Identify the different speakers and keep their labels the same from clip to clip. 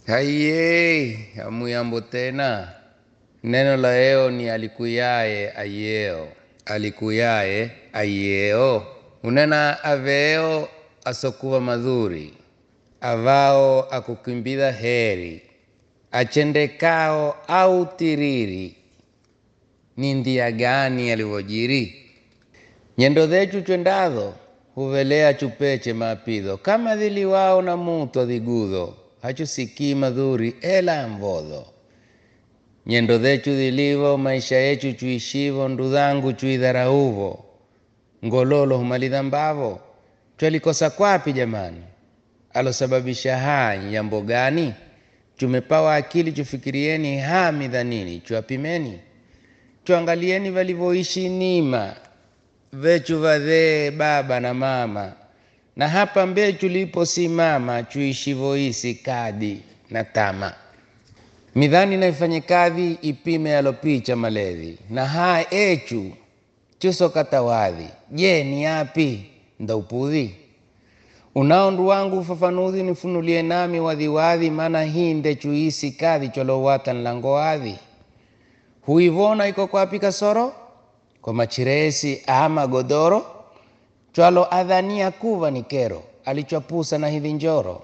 Speaker 1: Haiye, hamuyambo tena. Neno la leo ni alikuyaye ayeo, alikuyaye ayeo unena aveo asokuva madhuri, avao akukimbidha heri, achendekao au tiriri, ni ndia gani alivyojiri? Nyendo dhechu chwendadho huvelea chupeche mapidho kama dhiliwao na muto dhigudho hachusikii madhuri ela mvodho nyendo dhechu dhilivo maisha yechu chuishivo ndudhangu chuidharauvo ngololo humalidhambavo twalikosa kwapi jamani alosababisha haya jambo gani chumepawa akili chufikirieni hami dhanini chuapimeni chuangalieni valivyoishi nima vechu vadhee baba na mama na hapa mbechu liposimama chuishivoisi kadi na tama midhani naifanye kadhi ipime yalopicha maledhi na haa echu chusokatawadhi je ni yapi ndaupudhi unao ndu wangu ufafanuzi nifunulie nami wadhiwadhi maana hii nde chuisi kadhi cholowata nlangowadhi huivona iko kwapi kasoro kwa machiresi ama godoro chwalo adhania kuva ni kero alichwapusa na hivi njoro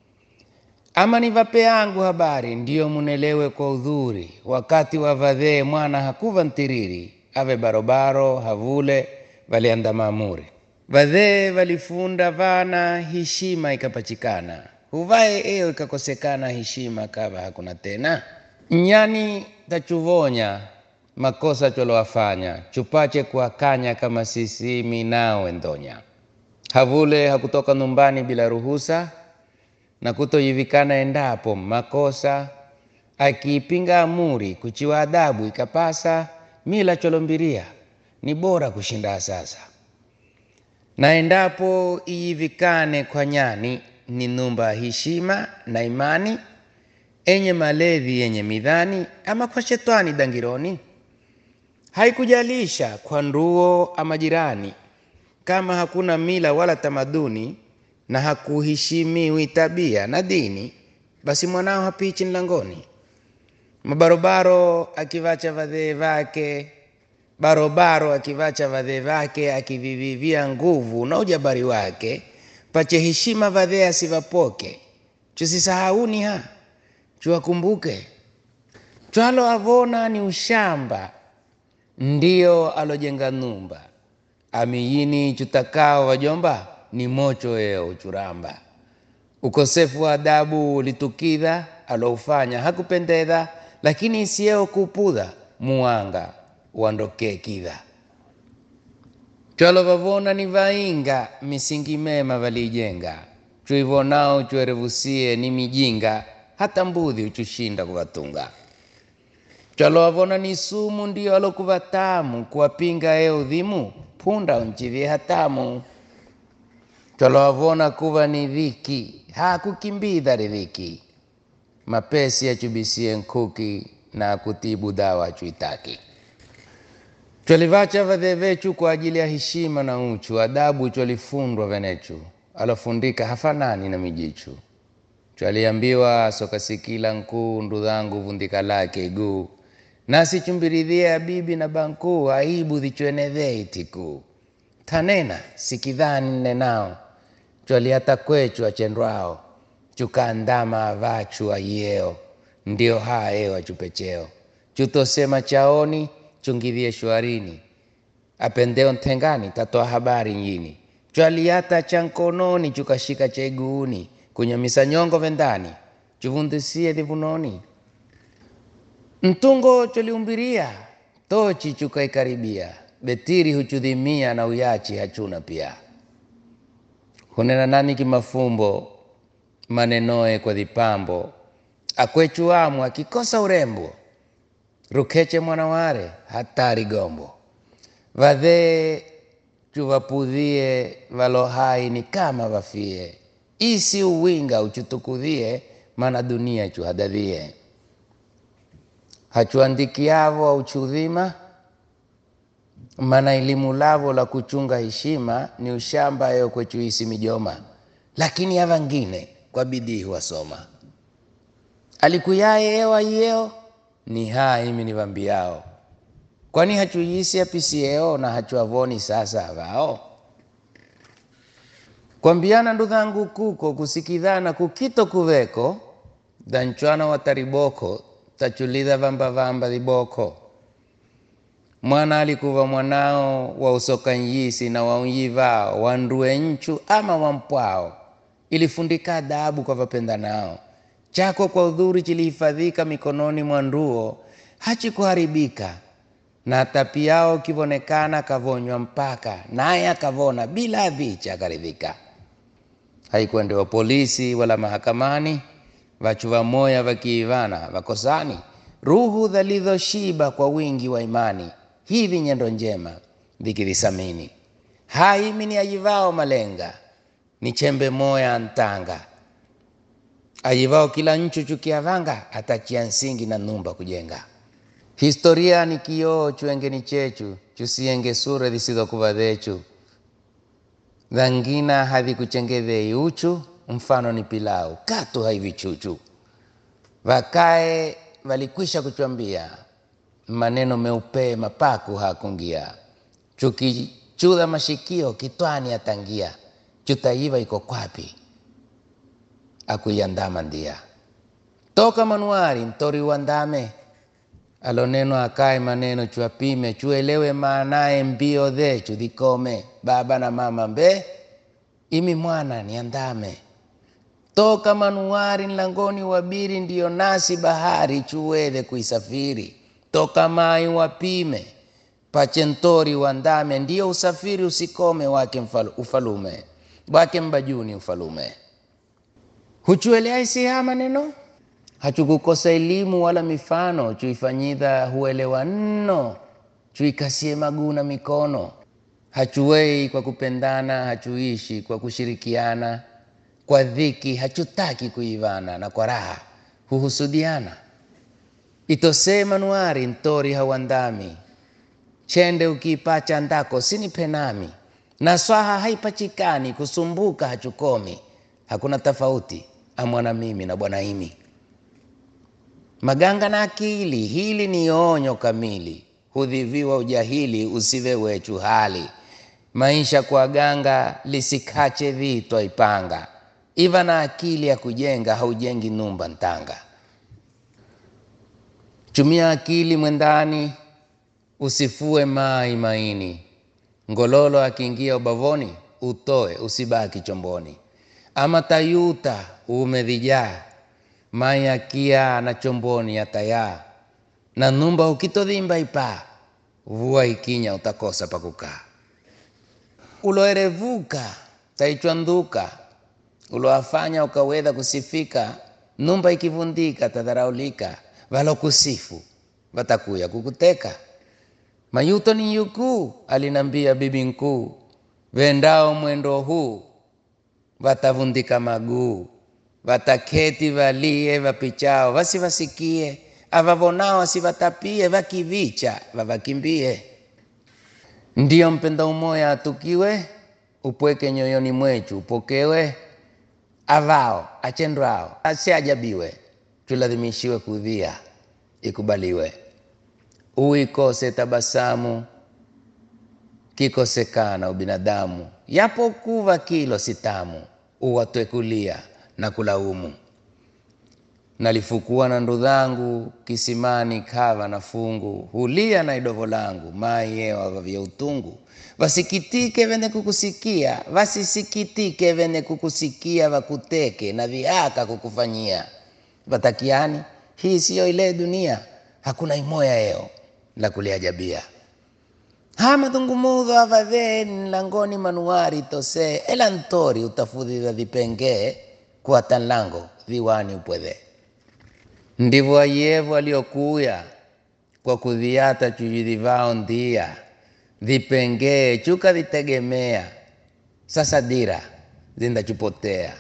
Speaker 1: ama nivape yangu habari ndiyo munelewe kwa udhuri wakati wa vadhee mwana hakuva ntiriri ave barobaro havule valianda maamuri vadhee valifunda vana heshima ikapachikana huvae eo ikakosekana heshima kava hakuna tena nyani tachuvonya makosa choloafanya chupache kuakanya kama sisimi nawe ndonya havule hakutoka nyumbani bila ruhusa na kutoyivikana endapo makosa akiipinga amuri kuchiwa adabu ikapasa mila cholombiria ni bora kushinda sasa na endapo iyivikane kwa nyani ni numba heshima na imani enye maledhi yenye midhani ama kwa shetani dangironi haikujalisha kwa nduo ama jirani kama hakuna mila wala tamaduni na hakuheshimiwi tabia na dini basi mwanao hapichi mlangoni mabarobaro akivacha vadhee vake barobaro akivacha vadhee vake akivivivia nguvu na ujabari wake pache heshima vadhee asivapoke chusisahauni ha chuwakumbuke chwalo avona ni ushamba ndiyo alojenga numba amiyini chutakao wajomba ni mocho eo churamba ukosefu wa adabu ulitukidha aloufanya hakupendedha lakini isieo kupudha muwanga uandokee kidha chwalo vavona ni vainga misingi mema valiijenga chuivonao chuerevusie ni mijinga hata mbudhi uchushinda kuvatunga chwalovavona ni sumu ndiyo alokuva tamu kuwapinga e udhimu punda unchivie hatamu chwalovavona kuva ni dhiki hakukimbidha ridhiki mapesi achubisie nkuki na akutibu dawa achuitaki chwalivacha vadhee vechu kwa ajili ya heshima na uchu adabu chwalifundwa venechu alofundika hafanani na mijichu chwaliambiwa sokasikila nkuu ndudhangu vundika lake iguu nasi chumbiridhia bibi na bankuu aibu dhichwenedhee itikuu tanena sikidhani nnenao chwaliata kwechu achendwao chukaandama avachu aieo ndio haeo achupecheo chutosema chaoni chungidhie shwarini apendeo ntengani tatoa habari nyini chwaliata cha nkononi chukashika cha iguuni kunyamisa nyongo vendani chuvundisie dhivunoni mtungo choliumbiria tochi chukaikaribia betiri huchudhimia na uyachi hachuna pia hunena nani kimafumbo manenoe kwa dhipambo akwechuamu akikosa urembo rukeche mwanaware hatari gombo vadhee chuvapudhie valohai ni kama vafie isi uwinga uchutukudhie mana dunia chuhadadhie hachuandikiavo auchudhima mana elimu lavo la kuchunga heshima ni ushamba yo kwechuisi mijoma lakini avangine kwa bidii huwasoma alikuyaye ewa yeo ni haa imi nivambiao kwani hachuyisi apisieo na hachuavoni sasa avao kwambiana ndudhangu kuko kusikidhana kukito kuveko dhanchwana watariboko tachulidha vamba vamba dhiboko mwana alikuva mwanao wa usoka nyisi na waunyivao wandue nchu ama wampwao ilifundika adabu kwa vapendanao chako kwa udhuri chilihifadhika mikononi mwa nduo hachikuharibika na tapiao kivonekana kavonywa mpaka naye akavona bila vicha akaridhika haikwendewa polisi wala mahakamani vachuva moya vakiivana vakosani ruhu dhalidhoshiba kwa wingi wa imani hivi nyendo njema vikivisamini haimi ni ajivao malenga ni chembe moya ntanga ajivao kila nchu chukiavanga atachia nsingi na numba kujenga historia ni kioo chuengeni chechu chusienge sura zisizokuva dhechu dhangina havikuchengedhei uchu mfano ni pilau katu haivichuchu vakae valikwisha kuchwambia maneno meupe mapaku hakungia chukichudha mashikio kitwani atangia chutaiva iko kwapi akuiandama ndia toka manuari mtori uandame aloneno akae maneno chuapime chuelewe maanaye mbio dhechu dhikome baba na mama mbe imi mwana niandame toka manuari nlangoni wabiri ndiyo nasi bahari chuwedhe kuisafiri toka mai wapime pachentori wandame ndiyo usafiri usikome wake mfal, ufalume wake mbajuni ufalume huchuelea isiha maneno hachukukosa elimu wala mifano chuifanyidha huelewa nno chuikasie maguu na mikono hachuwei kwa kupendana hachuishi kwa kushirikiana kwa dhiki hachutaki kuivana na kwa raha huhusudiana itosee manuari ntori hauandami chende ukiipacha ndako sini penami na swaha haipachikani kusumbuka hachukomi hakuna tofauti amwana mimi na bwana imi maganga na akili hili ni onyo kamili hudhiviwa ujahili usive wechu hali maisha kwa ganga lisikache vitwa ipanga iva na akili ya kujenga haujengi numba ntanga chumia akili mwendani usifue mai maini ngololo akiingia ubavoni utoe usibaki chomboni ama tayuta umedhijaa mai akia na chomboni yatayaa na numba ukitodhimba ipaa vua ikinya utakosa pakukaa uloerevuka taichwanduka uloafanya ukawedha kusifika numba ikivundika tadharaulika valokusifu vatakuya kukuteka mayuto ni yukuu alinambia bibi nkuu vendao mwendo huu vatavundika maguu vataketi valie vapichao vasivasikie avavonao asivatapie vakivicha vavakimbie ndiyo mpenda umoya atukiwe upweke nyoyoni mwechu upokewe avao achendwao asiajabiwe tuladhimishiwe kudhia ikubaliwe uikose tabasamu kikosekana ubinadamu yapokuva kilo sitamu uwatwekulia na kulaumu nalifukua na ndudhangu kisimani kava na fungu hulia na idovo langu mai yewa vya utungu vasikitike vene kukusikia vasisikitike vene kukusikia vakuteke na viaka kukufanyia vatakiani hii siyo ile dunia hakuna imoya eo la kuliajabia ha madhungumudho avadheni langoni manuari tose ela ntori utafudhidha vipengee kuata nlango viwani upwedhe ndivyo ayevu aliokuya kwa kudhiata chujidhivao ndia vipengee chuka vitegemea sasa dira zindachupotea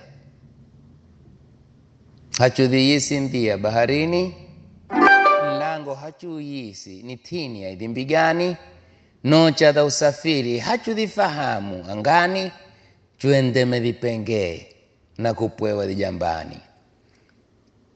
Speaker 1: hachudhiyisi ndia baharini mlango hachuyisi ni tini ya idhimbi gani nocha dha usafiri hachudhifahamu angani chuendeme vipengee na kupwewa vijambani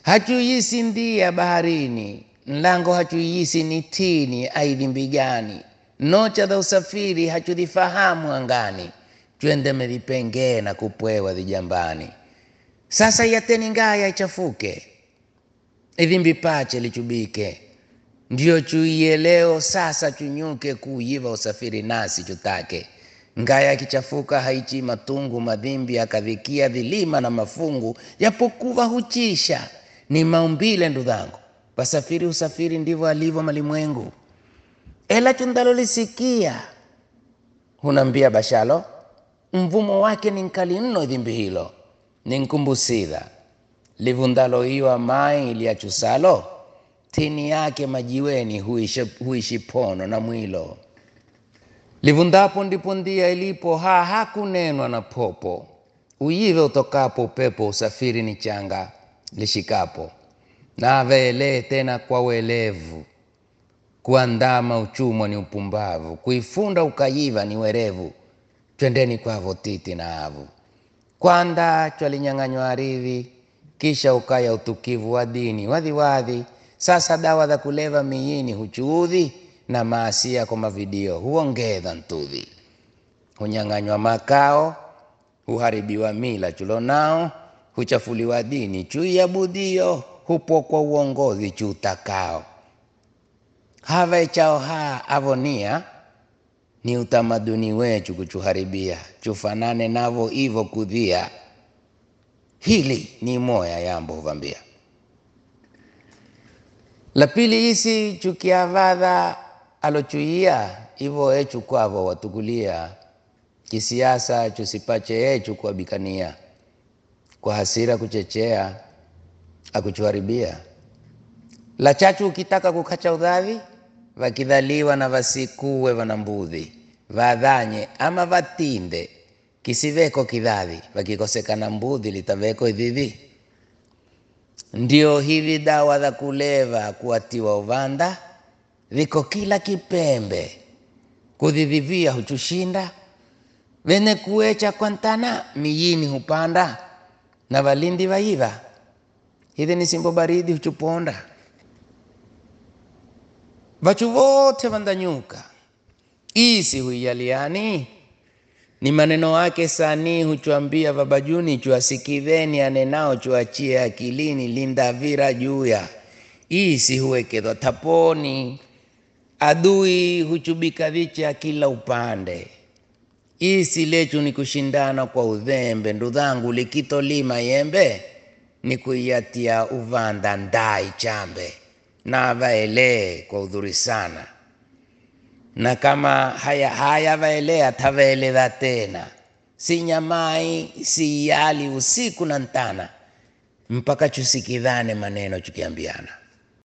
Speaker 1: hachuiyisi ndia baharini mlango hachuiyisi ni tini aidhi mbigani nocha za usafiri hachudhifahamu angani twende medhipengee na kupwewa dhijambani sasa yateni ngaya ichafuke idhimbi pache lichubike ndiyo chuiye leo sasa chunyuke kuuyiva usafiri nasi chutake ngaya kichafuka haichi matungu madhimbi akadhikia dhilima na mafungu japokuwa huchisha ni maumbile ndudhangu pasafiri usafiri ndivyo alivyo malimwengu ela chundalolisikia hunambia bashalo mvumo wake ni nkali mno dhimbi hilo ni nkumbusidha livundalo iwa mai liachusalo tini yake majiweni huishi, huishi pono na mwilo livundapo ndipo ndia ilipo ha hakunenwa na popo uyive utokapo upepo usafiri ni changa lishikapo naveelee tena kwa welevu kuandama uchumwa ni upumbavu kuifunda ukayiva ni werevu twendeni kwavo titi na avu kwanda chwalinyang'anywa aridhi kisha ukaya utukivu wa dini wadhiwadhi sasa dawa za kuleva miyini huchuudhi na maasia kwa mavidio huongedha ntudhi hunyang'anywa makao huharibiwa mila chulonao huchafuliwa dini chuiabudio hupokwa uongozi chuutakao hava chao ha avonia ni utamaduni wechu kuchuharibia chufanane navo ivo kudhia hili ni moya yambo huvambia la pili isi chukiavadha alochuia ivo echu kwavo watukulia kisiasa chusipache echu kuabikania kwa hasira kuchechea akuchuharibia la chachu ukitaka kukacha udhavi vakidhaliwa na vasikuwe vana mbudhi vadhanye ama vatinde kisiveko kidhavi vakikosekana mbudhi litaveko idhivi ndio hivi dawa za kuleva kuatiwa uvanda viko kila kipembe kudhidhivia huchushinda vene kuecha kwantana miyini hupanda na valindi vaiva hivi ni simbo baridi huchuponda vachu vote vandanyuka isi huiyaliani ni maneno wake sanii huchwambia vabajuni chwasikiveni anenao chwachie akilini lindavira juya isi huwekedwa taponi adui huchubika vicha kila upande isi lechu ni kushindana kwa udhembe ndudhangu likitolima yembe ni kuiatia uvanda ndai chambe na vaelee kwa udhuri sana na kama haya haya vaelea tavaeleza tena si nyamai si yali usiku na ntana mpaka chusikidhane maneno chukiambiana